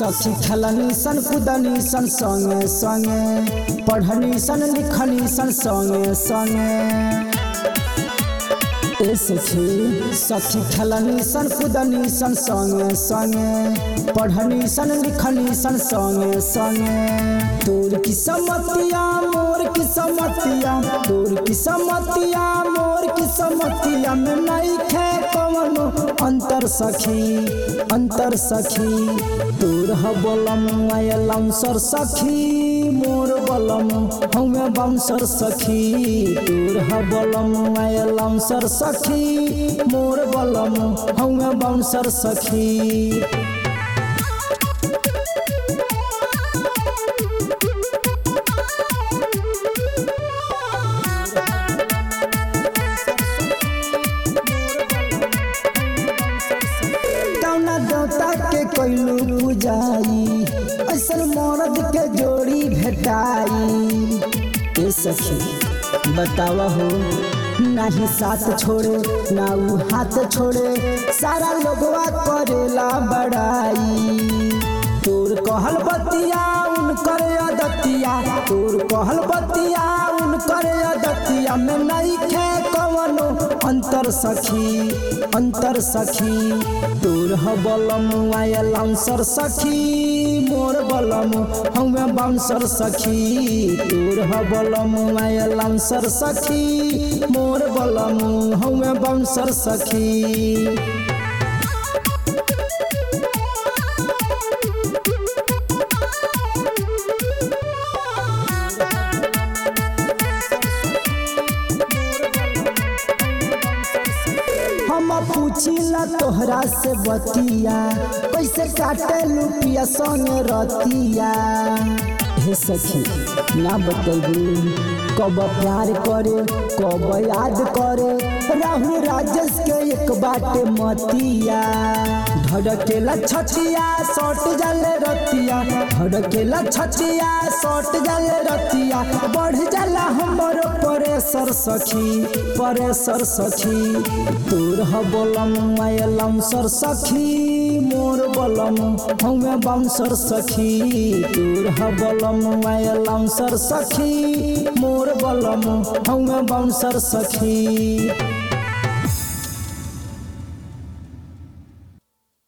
सखी खेलनी सन कुदनी सन संगे संगे पढ़नी सन लिखनी सन संगे संगे ए सखी सखी खेलनी सन कुदनी सन संगे संगे पढ़नी सन लिखनी सन संगे संगे तोर की समतिया मोर की समतिया तोर की समतिया मोर की समतिया में नहीं खे कवनो अंतर सखी अंतर सखी तोर ह बलम आयलम सर सखी मोर बलम हमें बमसर सखी तोर ह बलम आयलम सर सखी मोर बलम हमें बमसर सखी कौना देवता के कोइलू पूजाई ऐसन मर्द के जोड़ी भेटाई ए सखी बतावा हो नाही साथ छोड़े ना ऊ हाथ छोड़े सारा लोगवा करेला बड़ाई तोर कहल बतिया उनकर अदतिया तोर कहल बतिया उनकर अदतिया में नहीं खे कवनो अंतर सखी अंतर सखी तोर ह बलम आयलम सर सखी मोर बलम हमें बांसर सखी तोर ह बलम आयलम सर सखी मोर बलम हमें बांसर सखी हम पूछिला तोहरा से बतिया कैसे काटे लुपिया संग रतिया हे सखी ना बतेबू कब प्यार करे कब याद करे राहुल राजेश के एक बाटे मतिया धड़केला छचिया सट जाले रतिया धड़केला छचिया सट जाले रतिया बढ़ जाला हमर परेसर सखी परेसर सखी तोर ह बलम आयलम सर सखी मोर बलम हमें बांसर सखी तोर ह बलम आयलम सर सखी मोर बलम हमें बांसर सखी